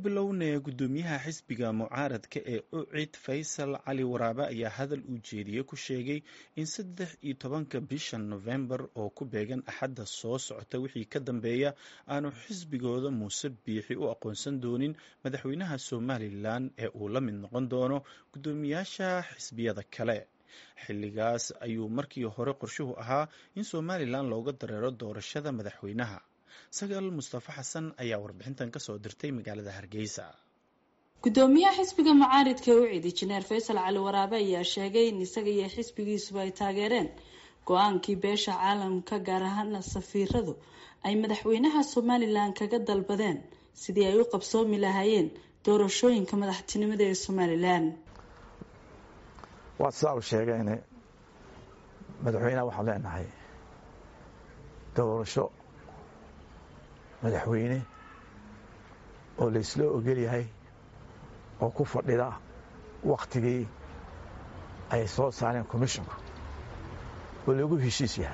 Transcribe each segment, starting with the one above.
bilownaya guddoomiyaha xisbiga mucaaradka ee ucid faysal cali waraabe ayaa hadal uu jeediyey ku sheegay in saddex iyo tobanka bisha nofembar oo ku beegan axadda soo socota wixii ka dambeeya aanu xisbigooda muuse biixi u aqoonsan doonin madaxweynaha somalilan ee uu la mid noqon doono guddoomiyaasha xisbiyada kale xilligaas ayuu markii hore qorshuhu ahaa in somalilan looga dareero doorashada madaxweynaha sagaal mustafa xasan ayaa warbixintan kasoo dirtay magaalada hargeysa guddoomiyaha xisbiga mucaaridka ee ucid injineer faysal cali waraabe ayaa sheegay in isaga iyo xisbigiisuba ay taageereen go-aankii beesha caalamka gaar ahaana safiiradu ay madaxweynaha somalilan kaga dalbadeen sidii ay u qabsoomi lahaayeen doorashooyinka madaxtinimada ee somalilan waa sidaa u sheegeen madaxweyneha waxaan leenahay doorasho madaxweyne oo laysla ogol yahay oo ku fadhida wakhtigii ay soo saareen commisshonka oo lagu heshiis yahay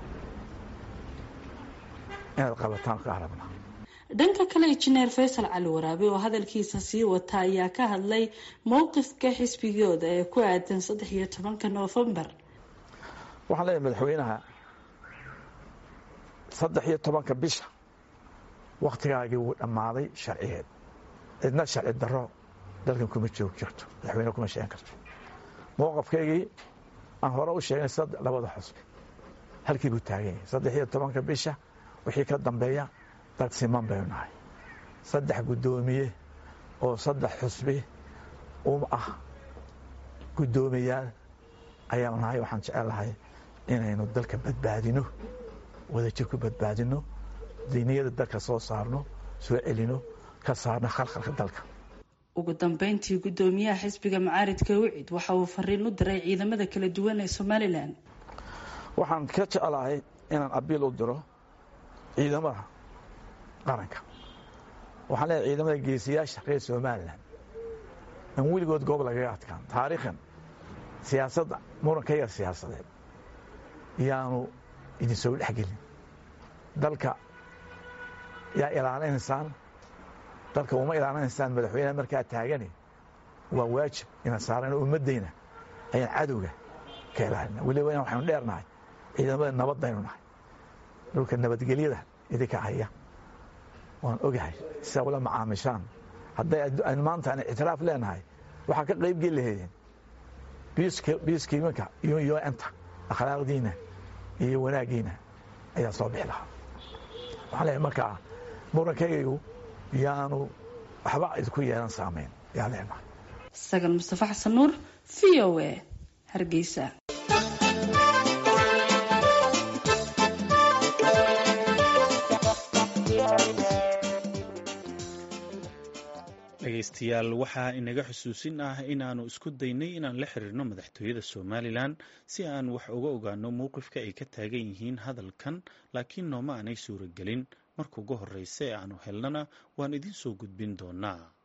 inaad qabataan ka arabna dhanka kale injineer faysal cali waraabe oo hadalkiisa sii wata ayaa ka hadlay mowqifka xisbigooda ee ku aadan saddex iyo tobanka noofembar waxaan leeyahay madaxweynaha saddex iyo tobanka bisha wakhtigaagii wuu dhammaaday sharcigeed cidna sharci darro dalkan kuma joog jirto madaxweyne kuma sheegan karto mowqafkaygii aan hore u sheegnay labada xusbi halkii buu taagan yahay saddex iyo tobanka bisha wixii ka dambeeya dad siman baynu nahay saddex guddoomiye oo saddex xusbi um ah guddoomiyaal ayaanu nahay waxaan jecelahay inaynu dalka badbaadino wadajir ku badbaadino diiniyada dalka soo saarno soo celino ka saarno khalkhalka dalka ugu dambeyntii guddoomiyaha xisbiga mucaaridka ucid waxa uu fariin u diray ciidamada kala duwan ee somalilan waxaan ka jeclahay inaan abiil u diro ciidamada qaranka waxaan leeyahay ciidamada geesiyaasha reer somalilan aan weligood goob lagaga adkaan taariikhan siyaasadda muran ka yar siyaasadeed yaanu idin soo dhexgelin dalka yaa ilaalinaysaan dalka uma ilaalinaysaan madaxweyneha markaa taagani waa waajib inaan saarano ummaddayna ayaan cadowga ka ilaalina weliba in waxaynu dheernahay ciidamada nabaddaynu nahay dhulka nabadgelyada idinka haya waan ogahay sidaa ula macaamishaan hadday aynu maanta aan ictiraaf leenahay waxaa ka qayb geli lahaydeen biiskiimanka iyo yoenta akhlaaqdiina iyo wanaaggiina ayaa soo bixi lahaa waxaan leeyahay markaa murankaygu yaanu waxba idinku yeelan saamayn yaa leenahay sagal mustafa xasan nuur v o a hargeysa dhegeystayaal waxaa inaga xusuusin ah inaannu isku daynay inaan la xiriirno madaxtooyada somalilan si aan wax uga ogaano mowqifka ay ka taagan yihiin hadalkan laakiin nooma aanay suuragelin marka ugu horreysa ee aanu helnana waan idiin soo gudbin doonaa